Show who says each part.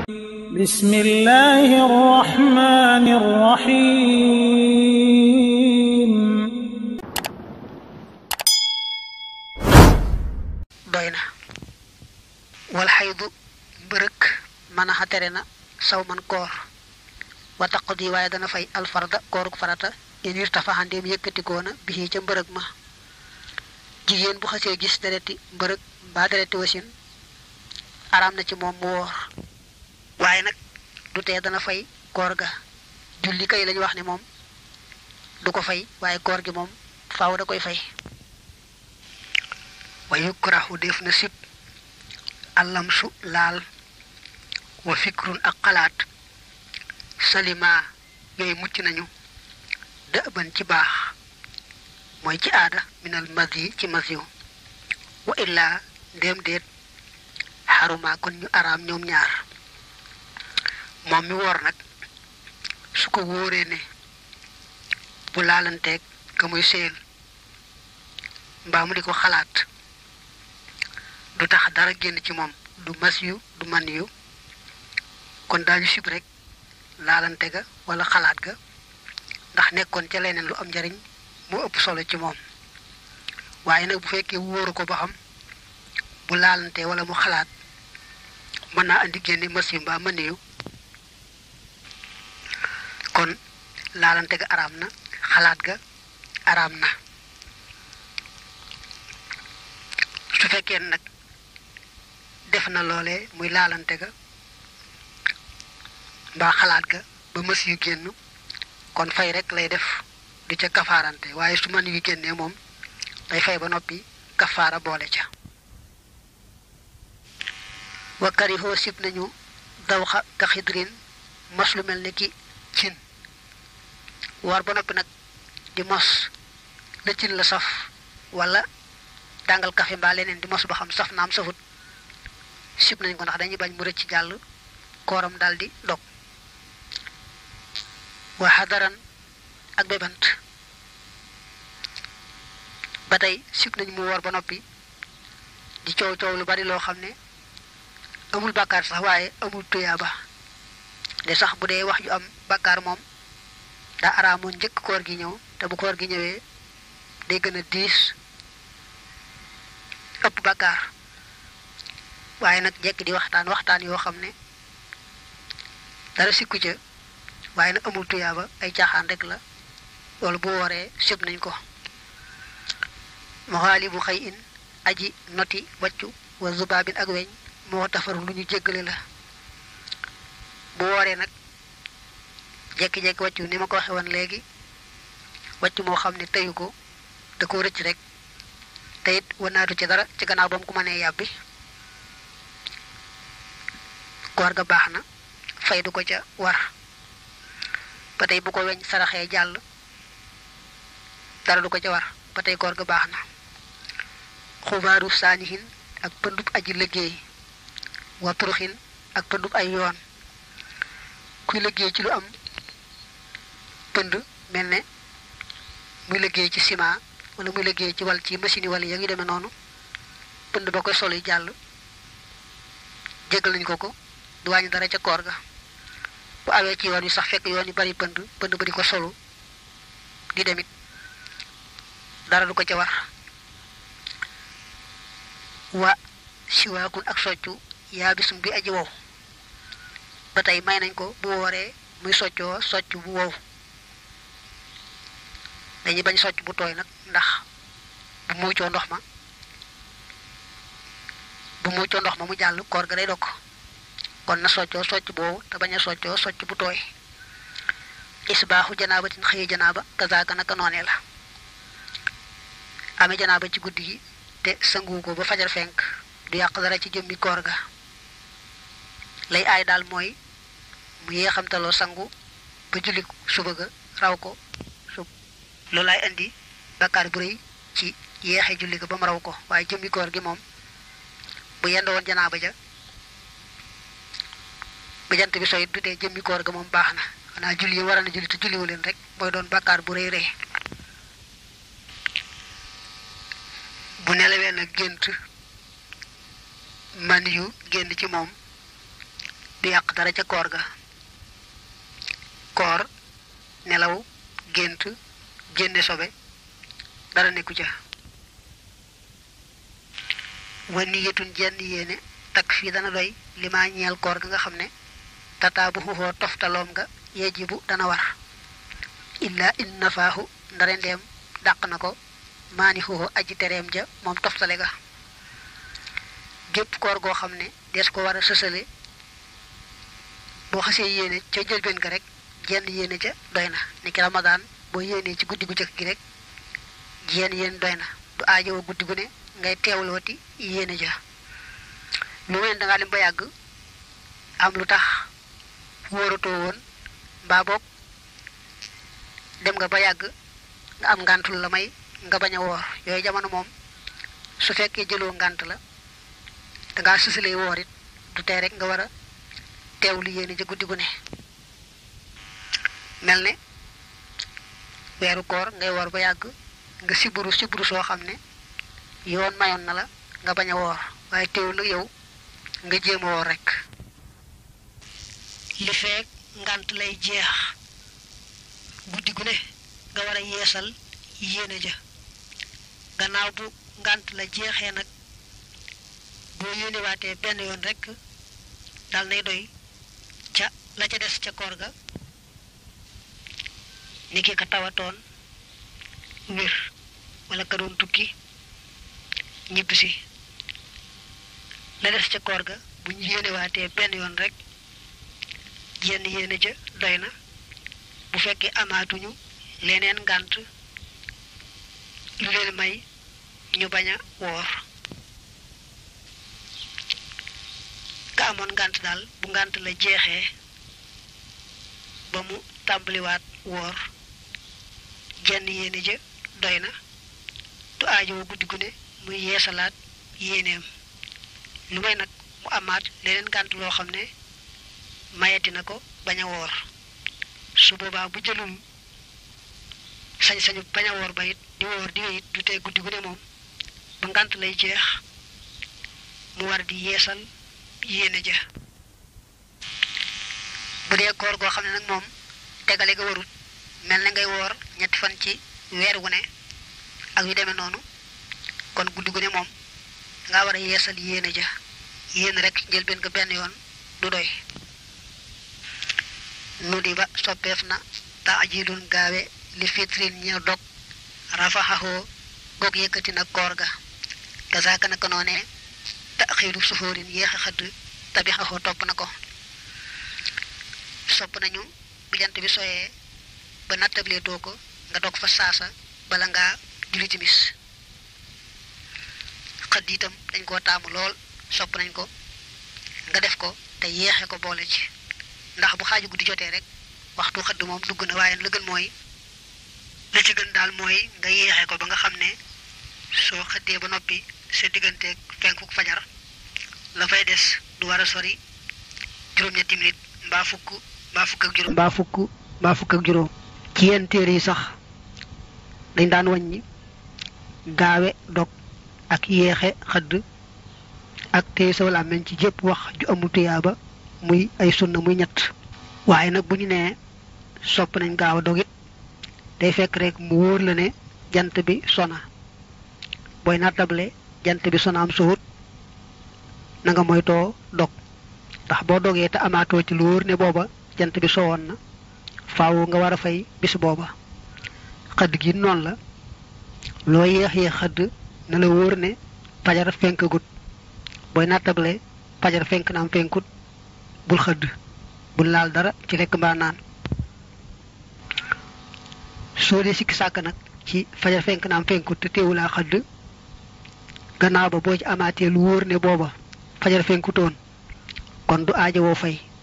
Speaker 1: بسم الله الرحمن الرحيم
Speaker 2: doy na wal xaydu mbërëk mën a xatere na saw man koor wa taqdi waaye dana fay alfarda kooruk farata in irtafa xandeem yëkkatikoona bi ca mbërëg ma jigéen bu xasee gis dereti mbërëg mbaa dereti wasin araam na ci moom mu woor waaye nag du tee dana fay koor ga julli kay lañu wax ne moom du ko fay waaye koor gi moom faaw da koy fay wa yukrahu def na sib allamsu laal wa fikrun ak xalaat salima yooyu mucc nañu dëban ci baax mooy ci aada minal madi ci masiw wa illaa ndéem déet xaruma kon ñu araam ñoom ñaar moom mi woor nag su ko wóoree ne bu laalanteeg ka muy séel mbaa mu di ko xalaat du tax dara génn ci moom du mas yu du man yu kon daañu sib rek laalante ga wala xalaat ga ndax nekkoon ca leneen lu am njariñ moo ëpp solo ci moom waaye nag bu fekkee wóoru ko ba xam bu laalante wala mu xalaat mën naa andi génne mas yu mbaa man yu kon laalante ga araam na xalaat ga araam na su fekkee nag def na loole muy laalante ga mbaa xalaat ga ba mës yu génn kon fay rek lay def du ca kafaarante waaye su man yu génnee moom day fay ba noppi kafaara boole ca wakkari hoo sib nañu dawxa ka xidrin mos lu mel ni ki cin war ba noppi nag di mos la cin la saf wala tàngal kafe mbaa leneen di mos ba xam saf naam safut sib nañ ko ndax dañuy bañ mu rëcc jàll kooram daal di dog wa xadaran ak bébant ba tey sib nañ mu woor ba noppi di coow coow lu bari loo xam ne amul bàkkaar sax waaye amul tuyaaba de sax bu dee wax ju am bàkkaar moom daa araamoon njëkk koor gi ñëw te bu koor gi ñëwee day gën a diis ëpp bàkkaar waaye nag jekk di waxtaan waxtaan yoo xam ne dara sikku ca waaye nag amul tuyaaba ay caaxaan rek la loolu bu wooree sëb nañ ko moxaali bu xëy in aji noti waccu wa zubaabin ak weñ moo tafar lu ñu jéggale la bu wooree nag jekki-jekki wàccu ni ma ko waxe woon léegi wàccu moo xam ne teyu ko da ko rëcc rek te it wanaatu ci dara ci gannaaw ba mu ko mënee yàbbi koor ga baax na fay du ko ca war ba tey bu ko weñ saraxee jàll dara du ko ca war ba tey koor ga baax na xubaaru saanihin ak pëndub aji liggéey wa turuxin ak pëndub ay yoon kuy liggéey ci lu am pënd mel ne muy liggéey ci ciment wala muy liggéey ci wal ci machine yi wala ya ngi demee noonu pënd ba koy sol yi jàll jégal nañu ko ko du wàññi dara ca koor ga bu awee ci yoon yi sax fekk yoon yi bari pënd pënd ba di ko solu di demit dara du ko ca war wa siwaakun ak soccu yaa bisum bi aji wow ba tey may nañ ko bu wooree muy soccoo socc bu wow dañuy bañ socc bu tooy nag ndax bu muucoo ndox ma bu muucoo ndox ma mu jàll koor ga day dokk kon na soccoo socc boobu te bañ a soccoo socc bu tooy isbaaxu janaabatin xëyi janaaba kazaaka naka noonee la amee janaaba ci guddi gi te sangu ko ba fajar fenk du yàq dara ci jëmmi koor ga lay aay daal mooy mu yéexamtaloo sangu ba julli suba ga raw ko sub loolu laay indi bakkaar bu rëy ci yéexe julli ga ba mu raw ko waaye jëmmi koor gi moom bu yendoo woon janaaba ja ba jant bi soyit du dee jëmmi koor ga moom baax na xanaa julli yi war na julli te julliwu leen rek mooy doon bakkaar bu rëy rëy bu nelawee nag gént man yu génn ci moom du yàq dara ca koor ga koor nelaw gént génne sobe dara nekku ca wa niyatun jenn yéene takk fii dana doy li ma ñeel koor ga nga xam ne tataa bu xuxoo toftaloom nga yejibu dana war illa in nafaahu ndare ndeem dàq na ko maani xuxoo aji tereem ja moom toftale ga gépp koor goo xam ne des ko war a sësale boo xasee yéene ca jëlbeen ga rek jenn yéene ca doy na ni ki ramadaan boo yéenee ci guddi gu jëkk gi rek jenn yéen doy na du aajowoo guddi gu ne ngay teewlooti yéene ja lu mel da ngaa dem ba yàgg am lu tax wóoratoo woon mbaa boog dem nga ba yàgg nga am ngàntul la may nga bañ a woor yooyu jamono moom su fekkee jëloo ngànt la dangaa sësalee woor it du tey rek nga war a teewlu yéene ja guddi gu ne mel ne weeru koor ngay woor ba yàgg nga siburu siburu soo xam ne yoon mayoon na la nga bañ a woor waaye teewul nag yow nga jéem a woor rek li feek ngant lay jeex guddi gu ne nga war a yeesal yéene ja gannaaw bu ngant la jeexee nag boo yéenewaatee benn yoon rek dal nay doy ca la ca des ca koor ga ni ki ka tawatoon wér wala ka doon tukki ñibbisi la des ca koor ga bu ñu yéenewaatee benn yoon rek jenn yéene ja doy na bu fekkee amaatuñu leneen ngànt lu leen may ñu bañ a woor ka amoon ngànt daal bu ngànt la jeexee ba mu tàmbaliwaat woor jenn yéene ja doy na du aajowoo guddi gu ne muy yeesalaat yéeneem lu may nag mu amaat leneen ngànt loo xam ne mayati na ko bañ a woor su boobaa bu jëlul sañ-sañu bañ a woor ba it di woor di it du tey guddi gu ne moom ba ngànt lay jeex mu war di yeesal yéene ja bu dee koor goo xam ne nag moom tegale ga warut mel na ngay woor ñetti fan ci weer wu ne ak yu demee noonu kon guddi gu ne moom nga war a yeesal yéene ja yéen rek njëlbeen ko benn yoon du doy nu di ba soppeef na taajilun gaawe li fitrin ña dog rafaxaxoo goog yëkkati na koor ga gasaaka naka noonee taxiiru suxóorin yéex a xëdd tabixaxoo topp na ko sopp nañu bu jant bi soyee ba nattablee doo ko nga dog fa saasa bala ngaa julli timis xëdd itam dañ koo taamu lool sopp nañ ko nga def ko te yeexe ko boole ci ndax bu xaaju guddi jotee rek waxtu xëdd moom dugg na waaye la gën mooy la ci gën daal mooy nga yeexe ko ba nga xam ne soo xëddee ba noppi sa digganteeg fenkuk fajar la fay des du war a sori juróom-ñetti minute mbaa fukk mbaa fukk ak juróom mbaa fukk mbaa fukk ak juróom ci yenn téere yi sax dañ daan wàññi gaawe dog ak yeexe xëdd ak téye sa làmmiñ ci jépp wax ju amul tuyaaba muy ay sunna muy ñett waaye nag bu ñu nee sopp nañ gaaw a dog it day fekk rek mu wóor la ne jant bi sona booy nattable jant bi sona am suut na nga moytoo dog ndax boo dogee te amaatoo ci lu wóor ne booba jant bi sowoon na faaw nga war a fay bis booba xëdd gi noonu la loo yéex yéex xëdd na la wóor ne fajar fenk gut booy nattable fajar fenk na am fenkut bul xëdd bul laal dara ci lekk mbaa naan soo dee sikki sàkk nag ci fajar fenk na am fenkut te teewulaa xëdd gannaaw ba boo ci amaatee lu wóor ne booba fajar fenkutoon kon du aajowoo fay